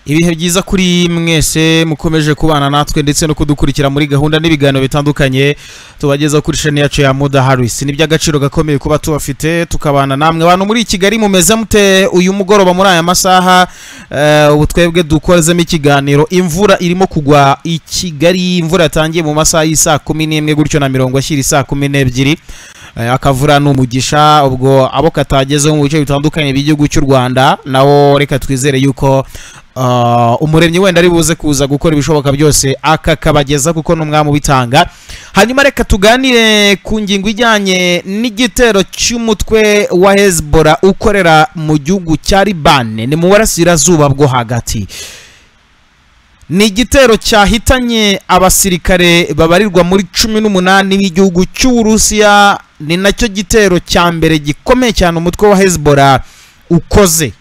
ibihe byiza kuri mwese mukomeje kubana natwe ndetse no kudukurikira muri gahunda n'ibiganiro bitandukanye tubageza kuri sheni yacu ya muda harisi ni iby'agaciro gakomeye kuba tubafite tukabana namwe abantu muri kigali mumeze mute uyu mugoroba muri aya masaha eh, ubu twebwe dukozemo ikiganiro imvura irimo kugwa i kigali imvura yatangiye mu masaha y'isaa kumi n'imwe gutyo na mirongo ashyira isaa kumi n'ebyiri Eh, akavura ni umugisha ubwo abo katagezeho mu bice bitandukanye by'igihugu cy'u rwanda nabo reka twizere yuko ah, umuremyi wenda ari buze kuza gukora ibishoboka byose akakabageza kuko ni umwami ubitanga hanyuma reka tuganire ku ngingo ijyanye n'igitero cy'umutwe wa hezbora ukorera mu gihugu cya libane ni mu burasirazuba bwo hagati ni igitero cyahitanye abasirikare babarirwa muri cumi n'umunani b'igihugu cy'uburusiya ni nacyo gitero cya mbere gikomeye cyane umutwe wa hezbollah ukoze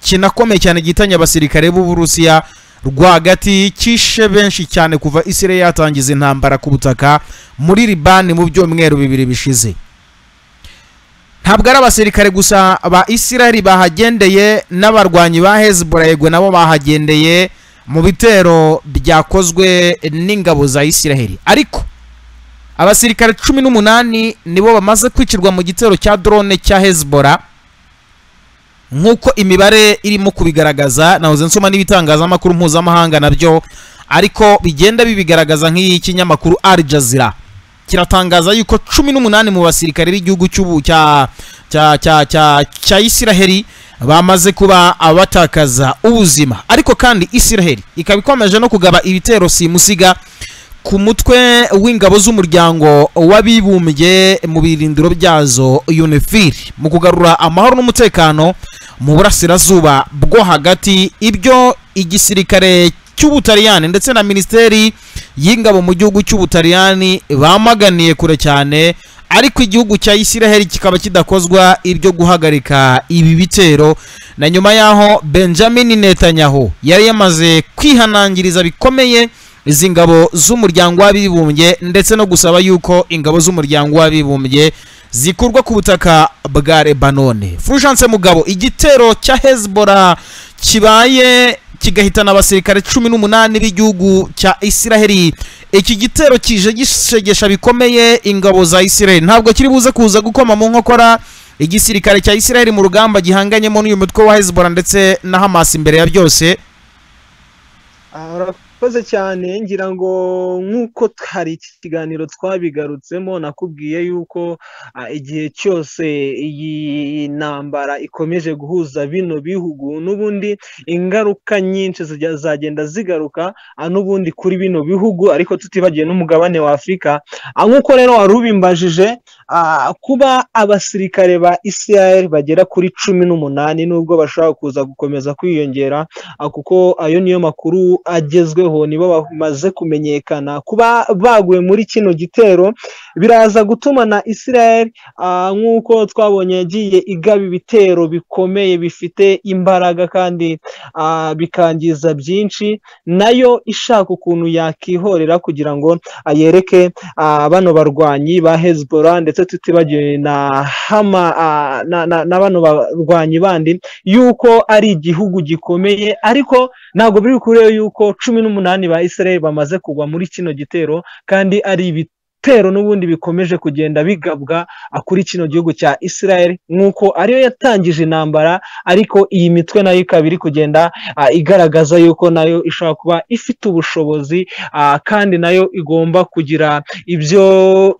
kinakomeye cyane gihitanye abasirikare b'uburusiya rwagati kishe benshi cyane kuva isirayeli yatangiza intambara ku butaka muri libani mu byumweru bibiri bishize ntabwo ari abasirikare gusa ba isirayeli bahagendeye n'abarwanyi ba hezbollah yego nabo bahagendeye mu bitero byakozwe n'ingabo za isiraheli ariko abasirikare cumi n'umunani nibo bamaze kwicirwa mu gitero cya drone cya hezbollah nk'uko imibare irimo kubigaragaza nahoze nsoma n'ibitangazamakuru mpuzamahanga nabyo ariko bigenda bibigaragaza nk'ikinyamakuru al jazeera kiratangaza yuko cumi n'umunani mu basirikare b'igihugu cy'ubu cya cya cya cya cya isiraheli bamaze kuba abatakaza ubuzima ariko kandi isiraheli ikaba ikomeje no kugaba ibitero simusiga ku mutwe w'ingabo z'umuryango w'abibumbye mu birindiro byazo unifil mu kugarura amahoro n'umutekano mu burasirazuba bwo hagati ibyo igisirikare cy'ubutaliyani ndetse na minisiteri y'ingabo mu gihugu cy'ubutaliyani bamaganiye kure cyane ariko igihugu cya isiraheli kikaba kidakozwa ibyo guhagarika ibi bitero na nyuma y'aho benjamin netanyahu yari yamaze kwihanangiriza bikomeye izi ngabo z'umuryango w'abibumbye ndetse no gusaba yuko ingabo z'umuryango w'abibumbye zikurwa ku butaka bwa lebanone furushanse mugabo igitero cya hezbollah kibaye kigahitana abasirikare cumi n'umunani b'igihugu cya isiraheli iki gitero kije gishegesha bikomeye ingabo za isiraheli ntabwo kiri buze kuza gukoma mu nkokora igisirikare cya isiraheli mu rugamba gihanganyemo n'uyu mutwe wa hezbollah ndetse na hamas imbere ya byose urakoze cyane ngira ngo nk'uko hari iki kiganiro twabigarutsemo nakubwiye yuko ah, igihe cyose iyi ntambara ikomeje guhuza bino bihugu n'ubundi ingaruka nyinshi zijya- zagenda zigaruka ah, n'ubundi kuri bino bihugu ariko tutibagiye n'umugabane wa afurika Ah, nk'uko rero wari ubimbajije ah, kuba abasirikare ba isirayeli bagera kuri cumi n'umunani nubwo bashobora kuza gukomeza kwiyongera Ah, kuko ayo niyo makuru agezweho nibo bamaze kumenyekana kuba baguye muri kino gitero biraza gutuma na Israel ah, nk'uko twabonye yagiye igaba ibitero bikomeye bifite imbaraga kandi ah, bikangiza byinshi nayo ishaka ukuntu yakihorera kugira ngo ah, yereke ah, bano barwanyi ba Hezbollah ndetse tutibagiwe na Hama ah, na, na, na bano barwanyi bandi yuko ari igihugu gikomeye ariko ntabwo biri kure yuko cumi n'umunani ba Israel bamaze kugwa muri kino gitero kandi ari ibitero n'ubundi bikomeje kugenda bigabwa ah, kuri kino gihugu cya Israel nk'uko ariyo yatangije intambara ariko iyi mitwe nayo ikaba iri kugenda ah, igaragaza yuko nayo ishobora kuba ifite ubushobozi ah, kandi nayo igomba kugira ibyo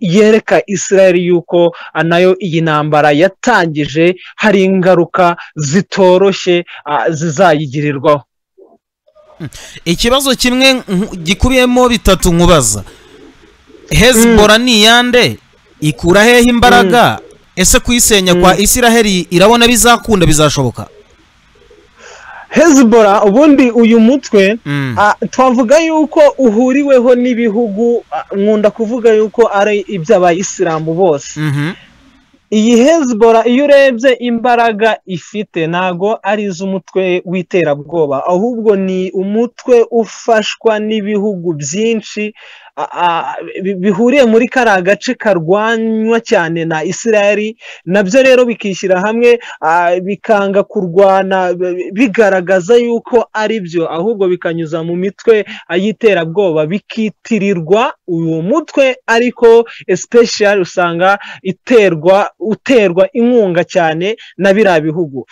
yereka Israel yuko ah, nayo iyi ntambara yatangije hari ingaruka zitoroshye ah, zizayigirirwaho ikibazo kimwe nku- gikubiyemo bitatu nkubaza hezbollah ni iyande ikura hehe imbaraga ese kuyisenya kwa isiraheli irabona bizakunda bizashoboka Hezbollah ubundi uyu mutwe Mm. ah, twavuga yuko uhuriweho n'ibihugu ah, nkunda kuvuga yuko ari iby'abayisilamu bose Mhm. iyi Hezbollah iyo urebye imbaraga ifite ntago ari iz'umutwe w'iterabwoba ahubwo ni umutwe ufashwa n'ibihugu byinshi bihuriye muri kariya gace karwanywa cyane na israel nabyo rero bikishyira hamwe bikanga kurwana bigaragaza yuko ari byo ahubwo bikanyuza mu mitwe y'iterabwoba bikitirirwa uwo mutwe ariko especially usanga iterwa uterwa inkunga cyane na biriya bihugu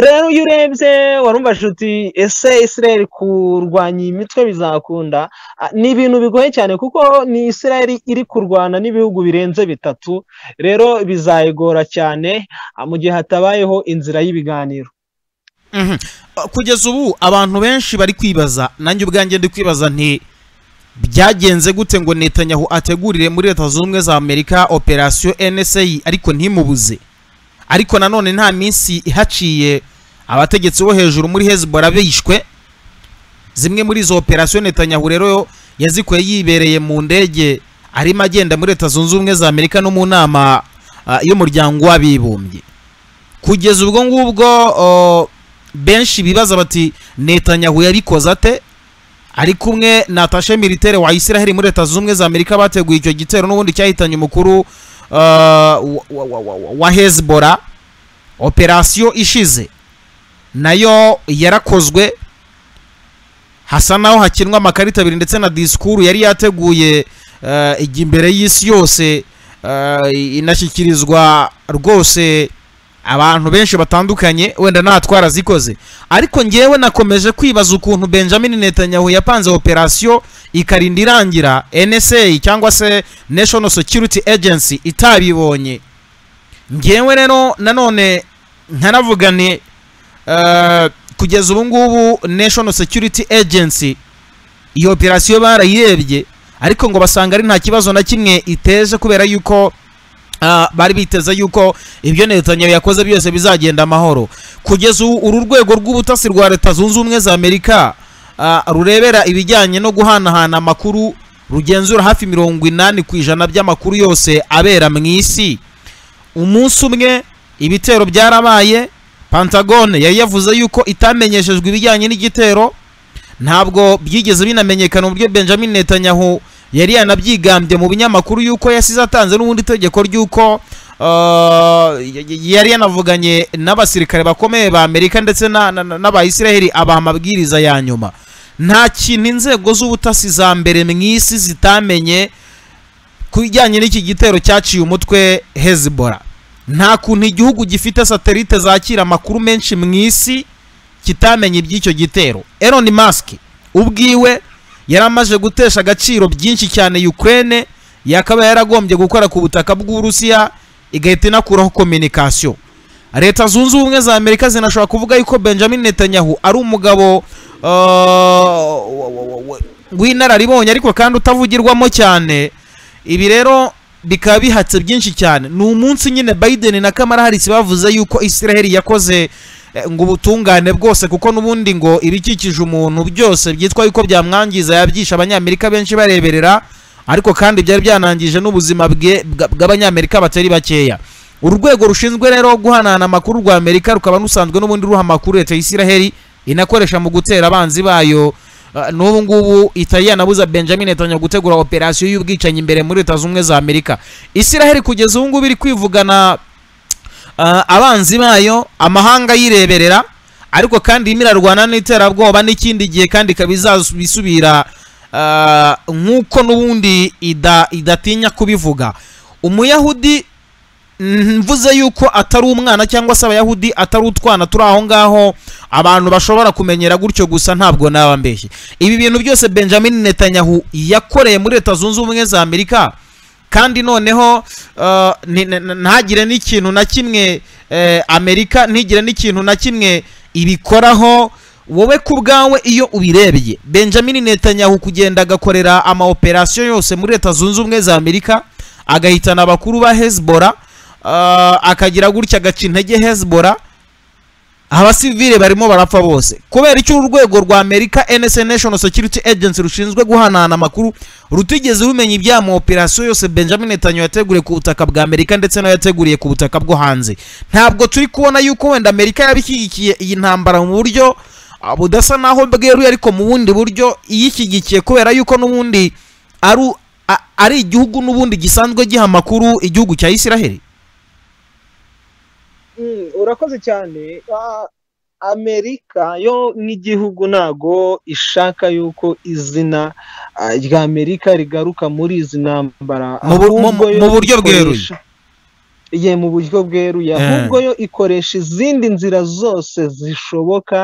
rero iyo urebye warumvaje uti ese israel kurwanya iyi mitwe bizakunda ni ibintu bigoye cyane kuko ni israel iri kurwana n'ibihugu birenze bitatu rero bizayigora cyane mu gihe hatabayeho inzira y'ibiganiro kugeza ubu abantu benshi bari kwibaza nanjye ubwanjye ndi kwibaza nti byagenze gute ngo netanyahu ategurire muri leta zunze ubumwe za amerika operasiyo NSA ariko ntimubuze ariko nanone nta minsi ihaciye abategetsi bo hejuru muri hezbollah bishwe zimwe muri izo operasiyo netanyahu rero yazikuye yibereye mu ndege arimo agenda muri leta zunze ubumwe za amerika no mu nama y'umuryango w'abibumbye kugeza ubwo ngubwo benshi bibaza bati netanyahu yabikoze ate ari kumwe na tashe militaire wa israel muri leta zunze ubumwe za amerika bateguye icyo gitero n'ubundi cyahitanye umukuru wa hezbora operasiyo ishize nayo yarakozwe hasa naho hakinwa amakarita abiri ndetse na disikuru yari yateguye imbere y'isi yose inashyikirizwa rwose abantu benshi batandukanye wenda natwara zikoze ariko ngewe nakomeje kwibaza ukuntu benjamin netanyahu yapanze operasiyo ikarinda irangira nsa cyangwa se national security agency itabibonye ngewe rero nanone nkanavuga ni kugeza ubu ngubu national security agency iyo operasiyo barayirebye ariko ngo basanga ari nta kibazo na kimwe iteje kubera yuko bari biteze yuko ibyo Netanyahu yakoze byose bizagenda amahoro kugeza uru rwego rw'ubutasi rwa leta zunze ubumwe za amerika rurebera ibijyanye no guhanahana amakuru rugenzura hafi mirongo inani ku ijana by'amakuru yose abera mu isi umunsi umwe ibitero byarabaye pantagone yari yavuze yuko itamenyeshejwe ibijyanye n'igitero ntabwo byigeze binamenyekana uburyo benjamin Netanyahu yari yanabyigambye mu binyamakuru yuko yasize atanze n'ubundi itegeko ry'uko yari yanavuganye n'abasirikare bakomeye ba amerika ndetse n'abayisiraheli abaha amabwiriza ya nyuma nta kintu inzego z'ubutasi za mbere mu isi zitamenye ku bijyanye n'iki gitero cyaciye umutwe hezibora nta kuntu igihugu gifite satelite zakira amakuru menshi mu isi kitamenya iby'icyo gitero Elon Musk ubwiwe yari amaze gutesha agaciro byinshi cyane Ukraine yakaba yaragombye gukora ku butaka bw'uburusiya igahita inakuraho kominikasiyo leta zunze ubumwe za amerika zinashobora kuvuga yuko benjamin netanyahu ari umugabo w'inararibonye ariko kandi utavugirwamo cyane ibi rero bikaba bihatse byinshi cyane ni umunsi nyine biden na kamara harisi bavuze yuko israel yakoze ngo ubutungane bwose kuko n'ubundi ngo ibikikije umuntu byose byitwa yuko byamwangiza yabyisha abanyamerika benshi bareberera ariko kandi byari byanangije n'ubuzima bw'abanyamerika batari bakeya urwego rushinzwe rero guhanahana amakuru rwa amerika rukaba rusanzwe n'ubundi ruha amakuru leta y'isiraheli inakoresha mu gutera abanzi bayo n'ubu ngubu itari yanabuza benjamin Netanyahu gutegura operasiyo y'ubwicanyi imbere muri leta zunze ubumwe za amerika isiraheli kugeza ubu ngubu iri kwivugana abanzi bayo amahanga yireberera ariko kandi irimo irarwana n'iterabwoba n'ikindi gihe kandi ikaba izabisubira nk'uko n'ubundi idatinya kubivuga umuyahudi mvuze yuko atari umwana cyangwa se abayahudi atari utwana turi aho ngaho abantu bashobora kumenyera gutyo gusa ntabwo naba mbeshye ibi bintu byose benjamin Netanyahu yakoreye muri leta zunze ubumwe za amerika kandi noneho ntagire n'ikintu na kimwe amerika ntigire n'ikintu na kimwe ibikoraho wowe ku bwawe iyo ubirebye benjamin Netanyahu kugenda agakorera ama operasiyo yose muri leta zunze ubumwe za amerika agahitana abakuru ba hezbora akagira gutya agaca intege hezbora abasivire barimo barapfa bose kubera icyo urwego rwa amerika nsa national security agency rushinzwe guhanahana amakuru rutigeze rumenya ibya mu operasiyo yose benjamin Netanyahu yateguriye ku butaka bwa amerika ndetse n'ayo yateguriye ku butaka bwo hanze ntabwo turi kubona yuko wenda amerika yabishyigikiye iyi ntambara mu buryo budasa n'aho bweruye ariko mu bundi buryo iyishyigikiye kubera yuko n'ubundi ari igihugu n'ubundi gisanzwe giha amakuru igihugu cya isiraheli urakoze cyane amerika yo nk'igihugu ntago ishaka yuko izina rya amerika rigaruka muri izi ntambara mu buryo bweruye ye mu buryo bweruye ahubwo yo ikoresha izindi nzira zose zishoboka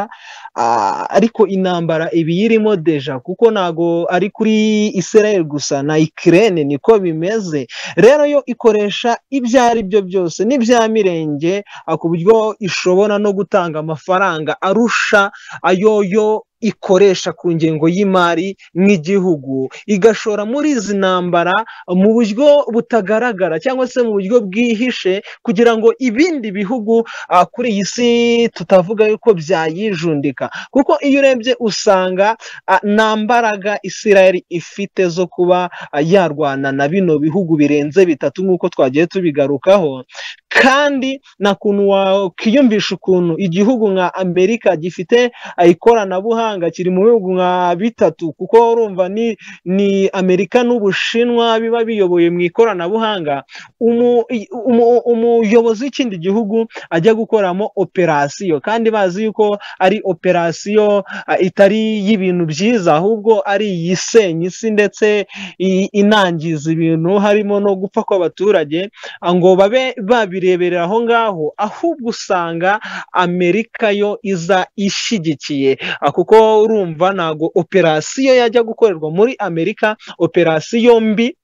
ariko intambara ibiyirimo deja kuko ntago ari kuri Israel gusa na ikirere niko bimeze rero yo ikoresha ibyo ari byo byose n'ibya mirenge ku buryo ishobora no gutanga amafaranga arusha ayo yo ikoresha ku ngengo y'imari nk'igihugu igashora muri izi ntambara mu buryo butagaragara cyangwa se mu buryo bwihishe kugira ngo ibindi bihugu kuri iyi si tutavuga yuko byayijundika kuko iyo urebye usanga nta mbaraga isirayeli ifite zo kuba yarwana na bino bihugu birenze bitatu nk'uko twagiye tubigarukaho kandi nta kuntu wakiyumvisha ukuntu igihugu nka amerika gifite ikoranabuhanga kiri mu bihugu nka bitatu kuko urumva ni ni amerika n'ubushinwa biba biyoboye mu ikoranabuhanga umuyobozi w'ikindi gihugu ajya gukoramo operasiyo kandi bazi yuko ari operasiyo itari y'ibintu byiza ahubwo ari iyisenya isi ndetse inangiza ibintu harimo no gupfa kw'abaturage ngo babe babiri bireberera aho ngaho ahubwo usanga amerika yo iza ishyigikiye kuko urumva ntabwo operasiyo yajya gukorerwa muri amerika operasiyo mbi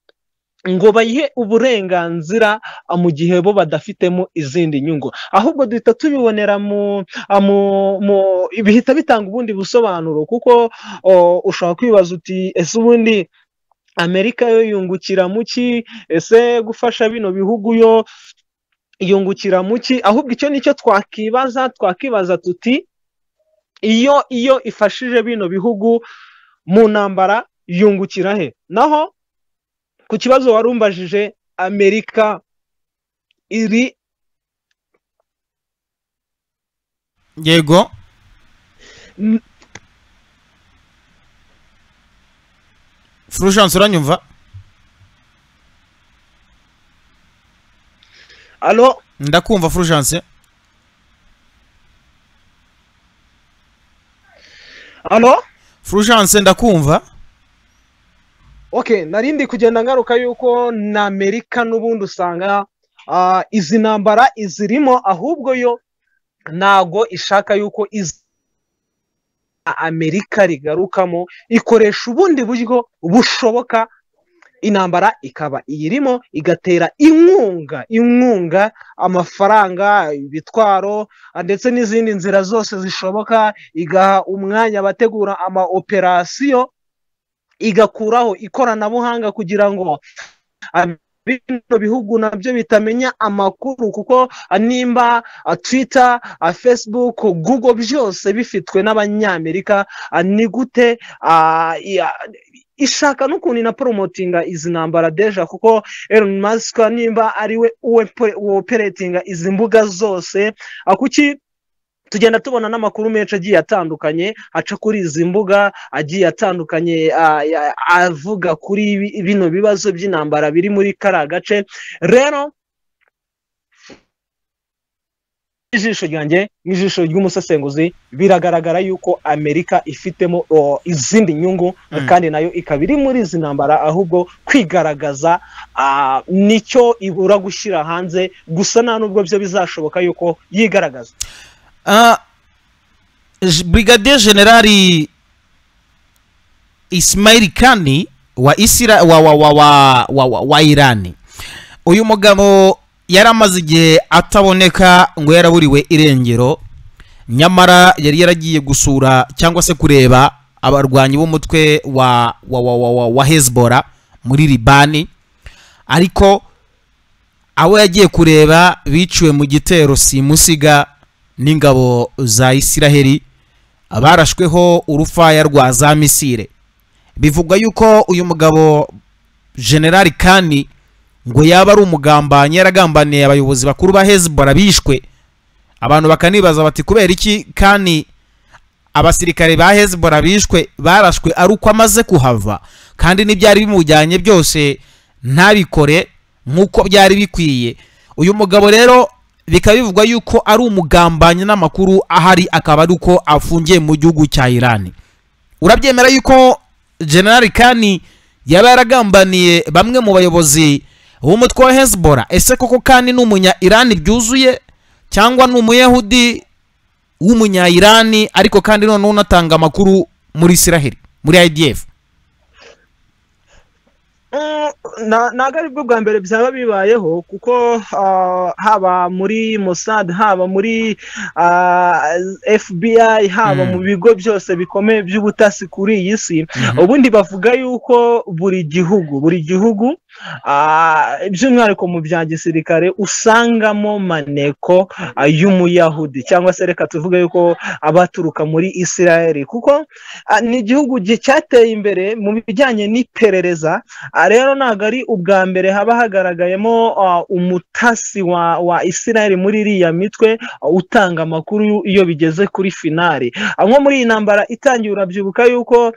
ngo bayihe uburenganzira mu gihe bo badafitemo izindi nyungu ahubwo duhita tubibonera mu bihita bitanga ubundi busobanuro kuko ushobora kwibaza uti ese ubundi amerika yo yungukira mu ki ese gufasha bino bihugu yo yungukira muki ahubwo icyo nicyo twakibaza twakibaza tuti iyo iyo ifashije bino bihugu mu ntambara yungukira he naho ku kibazo wari umbajije amerika iri yego furushanse uranyumva alo ndakumva furujance alo furujance ndakumva ok narindi kugenda ngaruka yuko na amerika n'ubundi usanga izi ntambara izirimo ahubwo yo ntago ishaka yuko izi amerika rigarukamo ikoresha ubundi buryo bushoboka intambara ikaba iyirimo igatera inkunga inkunga amafaranga ibitwaro ndetse n'izindi nzira zose zishoboka igaha umwanya abategura ama operasiyo igakuraho ikoranabuhanga kugira ngo bino bihugu nabyo bitamenya amakuru kuko nimba twita facebook google byose bifitwe n'abanyamerika ni gute ishaka n'ukuntu inaporomotinga izi ntambara deja kuko Elon Musk nimba ari we woperetinga izi mbuga zose kuki tugenda tubona n'amakuru menshi agiye atandukanye aca kuri izi mbuga agiye atandukanye avuga kuri bino bibazo by'intambara biri muri kariya gace rero ijisho ryanjye n'ijisho ry'umusesenguzi biragaragara yuko amerika ifitemo izindi nyungu kandi nayo ikaba iri muri izi ntambara ahubwo kwigaragaza nicyo ibura gushyira hanze gusa nta nubwo byo bizashoboka yuko yigaragaza brigadier generali ismail kani wa isira wa wa wa wa wa irani uyu mugabo yari amaze igihe ataboneka ngo yaraburiwe irengero nyamara yari yaragiye gusura cyangwa se kureba abarwanyi b'umutwe wa wa wa wa wa hezbora muri libani ariko abo yagiye kureba biciwe mu gitero simusiga n'ingabo za isiraheli barashweho urufaya rwa za misire bivugwa yuko uyu mugabo generali kani ngo yaba ari umugambanyi yaragambaniye abayobozi bakuru ba hezbollah bishwe abantu bakanibaza bati kubera iki kandi abasirikare ba hezbollah bishwe barashwe ari uko amaze kuhava kandi n'ibyari bimujyanye byose ntabikore nk'uko byari bikwiye uyu mugabo rero bikaba bivugwa yuko ari umugambanyi n'amakuru ahari akaba ari uko afungiye mu gihugu cya irani urabyemera yuko generali kani yaba yaragambaniye bamwe mu bayobozi b'umutwe wa hezbollah ese koko kandi ni umunya irani byuzuye cyangwa ni umuyahudi w'umunya irani ariko kandi noneho unatanga amakuru muri israheli muri idf ntabwo ari bwo bwa mbere byaba bibayeho kuko haba muri Mossad haba muri FBI haba mu bigo byose bikomeye by'ubutasi kuri iyi si ubundi bavuga yuko buri gihugu buri gihugu by'umwihariko mu bya gisirikare usangamo maneko y'umuyahudi cyangwa se reka tuvuge yuko abaturuka muri israel kuko ni igihugu cyateye imbere mu bijyanye n'iperereza rero ntabwo ari ubwa mbere haba hagaragayemo umutasi wa israel muri iriya mitwe utanga amakuru iyo bigeze kuri finari nko muri iyi ntambara itangiye urabyibuka yuko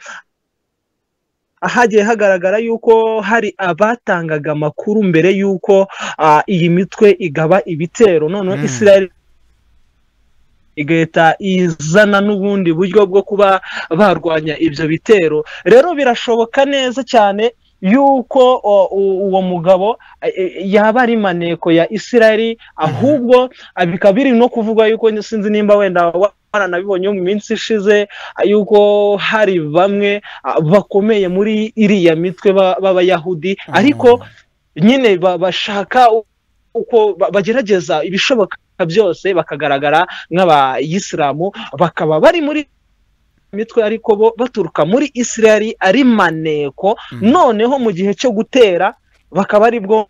hagiye hagaragara yuko hari abatangaga amakuru mbere y'uko iyi mitwe igaba ibitero noneho israel igahita izana n'ubundi buryo bwo kuba barwanya ibyo bitero rero birashoboka neza cyane yuko uwo mugabo yaba ari maneko ya israel ahubwo bikaba biri no kuvuga yuko sinzi nimba wenda nabibonye mu minsi ishize yuko hari bamwe bakomeye muri iriya mitwe b'abayahudi ariko nyine bashaka uko bagerageza ibishoboka byose bakagaragara nk'abayisilamu bakaba bari muri mitwe ariko bo baturuka muri israel ari maneko noneho mu gihe cyo gutera bakaba ari bwo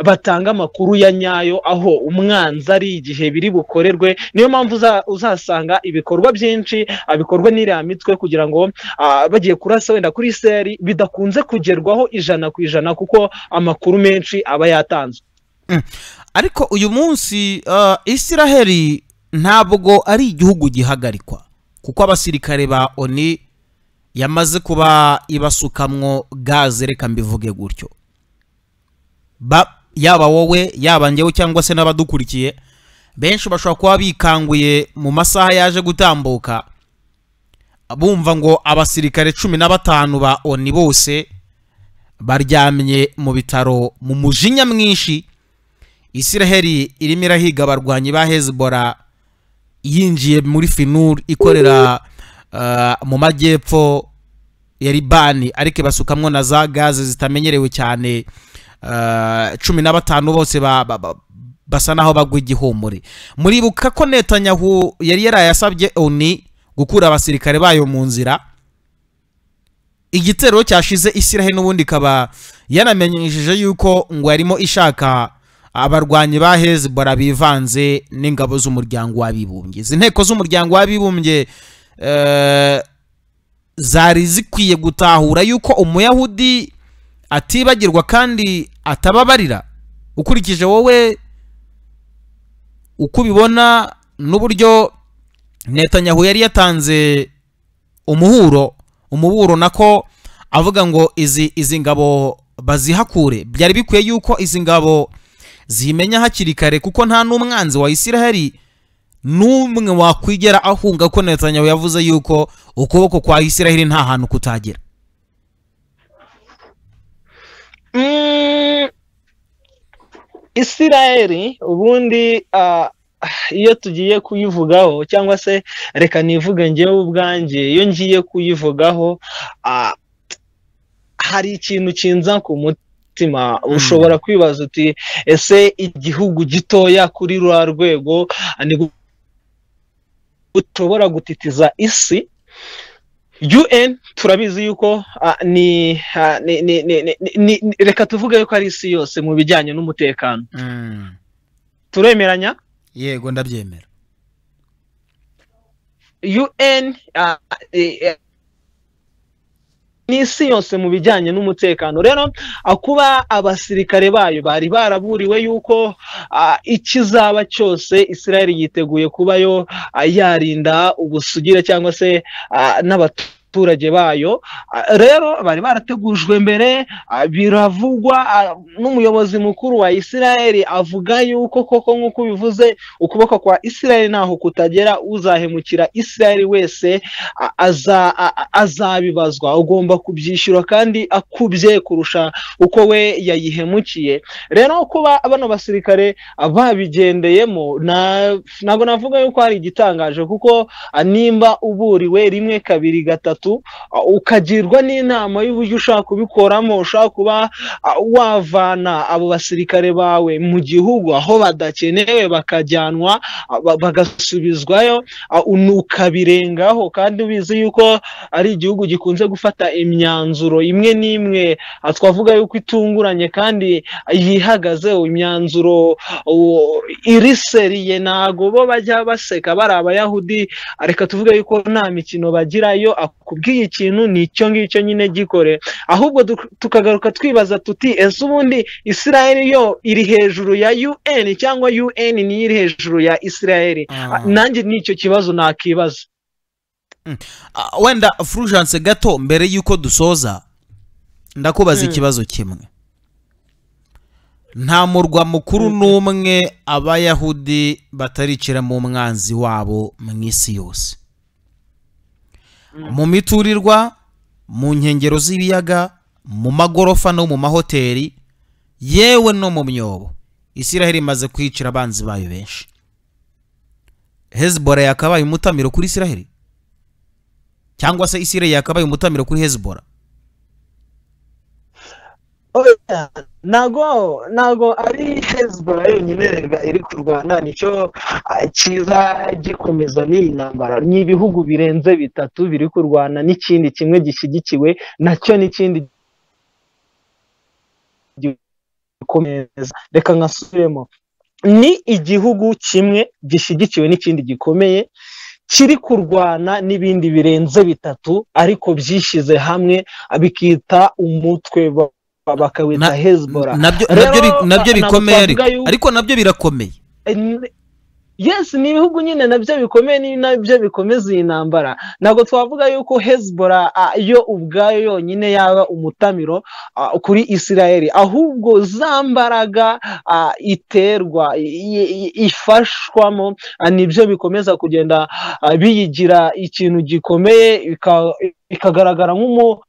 batanga amakuru ya nyayo aho umwanzi ari igihe biri bukorerwe niyo mpamvu uzasanga ibikorwa byinshi bikorwa n'iriya mitwe kugira ngo bagiye kurasa wenda kuri seri bidakunze kugerwaho ijana ku ijana kuko amakuru menshi aba yatanzwe ariko uyu munsi isiraheli ntabwo ari igihugu gihagarikwa kuko abasirikare ba oni yamaze kuba ibasukamwo gaze reka mbivuge gutyo yaba wowe yaba ngewe cyangwa se n'abadukurikiye benshi bashobora kuba bikanguye mu masaha yaje gutambuka bumva ngo abasirikare cumi na batanu ba oni bose baryamye mu bitaro mu mujinya mwinshi isiraheli irimo irahiga abarwanyi ba hezibora yinjiye muri finur ikorera mu majyepfo ya ribani ariko ibasukamwo na za gaze zitamenyerewe cyane cumi na batanu bose basa naho bagwa igihumure muribuka ko netanyahu yari yarayasabye oni gukura abasirikare bayo mu nzira igitero cyashize isirahe n'ubundi ikaba yanamenyesheje yuko ngo yarimo ishaka abarwanyi ba hezibora bivanze n'ingabo z'umuryango w'abibumbye izi nteko z'umuryango w'abibumbye zari zikwiye gutahura yuko umuyahudi atibagirwa kandi atababarira ukurikije wowe uko ubibona n'uburyo netanyahu yari yatanze umuhuro umuhuro nako avuga ngo izi izi ngabo bazihakure byari bikwiye yuko izi ngabo zimenya hakiri kare kuko nta n'umwanzi wa isiraheli n'umwe wakwigera ahunga ko netanyahu yavuze yuko ukuboko kwa isiraheli nta hantu kutagera isirayeli ubundi iyo tugiye kuyivugaho cyangwa se reka nivuge ngewe ubwanjye iyo ngiye kuyivugaho hari ikintu kinza ku mutima ushobora kwibaza uti ese igihugu gitoya kuri rwa rwego ushobora gutitiza isi UN turabizi yuko ni reka tuvuge yuko ari isi yose mu bijyanye n'umutekano turemeranya yego ndabyemera UN ni isi yose mu bijyanye n'umutekano rero kuba abasirikare bayo bari baraburiwe yuko ikizaba cyose Israel yiteguye kuba yo yarinda ubusugire cyangwa se n'abaturage abaturage bayo rero bari barategujwe mbere biravugwa n'umuyobozi mukuru wa isirayeli avuga yuko koko nk'uko ubivuze ukuboko kwa isirayeli ntaho kutagera uzahemukira isirayeli wese azabibazwa ugomba kubyishyura kandi akubye kurusha uko we yayihemukiye rero kuba bano basirikare babigendeyemo ntabwo navuga yuko hari igitangaje kuko nimba uburiwe rimwe kabiri gatatu ukagirwa n'inama y'uburyo ushaka kubikoramo ushaka kuba wavana abo basirikare bawe mu gihugu aho badakenewe bakajyanwa bagasubizwayo ukabirengaho kandi ubizi yuko ari igihugu gikunze gufata imyanzuro imwe n'imwe twavuga yuko itunguranye kandi yihagazeho imyanzuro iriseriye ntago bo bajya baseka bari abayahudi reka tuvuge yuko nta mikino bagirayo akubwiye ikintu ni icyo ngicyo nyine gikore ahubwo tukagaruka twibaza tuti ese ubundi isirayeli yo iri hejuru ya un cyangwa un niyo iri hejuru ya isirayeli nanjye nicyo kibazo nakibaza wenda furujanse gato mbere y'uko dusoza ndakubaza ikibazo kimwe nta murwa mukuru n'umwe abayahudi batariciramo umwanzi wabo mu isi yose mu miturirwa mu nkengero z'ibiyaga mu magorofa no mu mahoteli yewe no mu myobo isiraheli imaze kwicira abanzi bayo benshi hezibora yakabaye umutamiro kuri isiraheli cyangwa se isire yakabaye umutamiro kuri hezibora ntago ntago ari hezibora yonyine iri kurwana nicyo cyiza gikomeza n'iyi ntambara ni ibihugu birenze bitatu biri kurwana n'ikindi kimwe gishyigikiwe nacyo n'ikindi gikomeza reka nkasubiremo ni igihugu kimwe gishyigikiwe n'ikindi gikomeye kiri kurwana n'ibindi birenze bitatu ariko byishyize hamwe bikita umutwe bakawita hezibora nabyo bikomeye ariko nabyo birakomeye yesi ni ibihugu nyine nabyo bikomeye ni nabyo bikomeza iyi ntambara ntabwo twavuga yuko hezibora yo ubwayo yonyine yaba umutamiro kuri isirayeli ahubwo za mbaraga iterwa ifashwamo nibyo bikomeza kugenda biyigira ikintu gikomeye bikagaragara nk'umu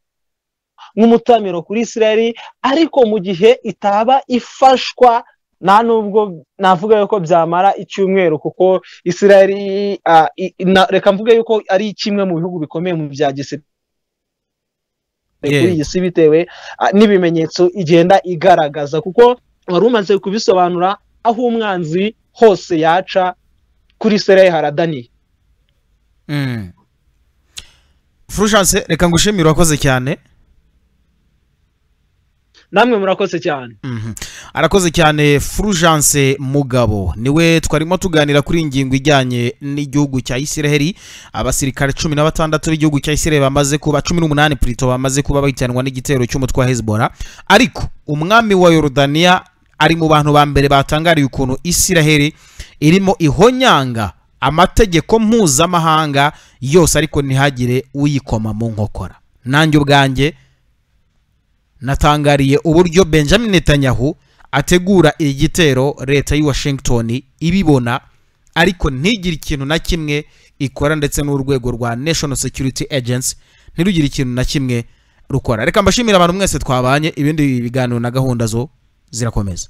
nk'umutamiro kuri isirayeli ariko mu gihe itaba ifashwa nta nubwo navuga yuko byamara icyumweru kuko isirayeli reka mvuge yuko ari kimwe mu bihugu bikomeye mu bya gisirikare kuri iyi si bitewe n'ibimenyetso igenda igaragaza kuko wari umaze kubisobanura aho umwanzi hose yaca kuri isirayeli haradaniye furushanse reka ngushimire urakoze cyane namwe murakoze cyane arakoze cyane furujanse mugabo niwe twarimo tuganira kuri ingingo ijyanye n'igihugu cya isiraheli abasirikare cumi na batandatu b'igihugu cya isiraheli bamaze kuba cumi n'umunani purito bamaze kuba bahitanwa n'igitero cy'umutwe wa hezibora ariko umwami wa yorodaniya ari mu bantu ba mbere batangariye ukuntu isiraheli irimo ihonyanga amategeko mpuzamahanga yose ariko ntihagire uyikoma mu nkokora nanjye ubwanjye natangariye uburyo benjamin netanyahu ategura igitero leta y'i washington ibibona ariko ntigire ikintu na kimwe ikora ndetse n'urwego rwa national security agency ntirugire ikintu na kimwe rukora reka mbashimire abantu mwese twabanye ibindi biganiro na gahunda zo zirakomeza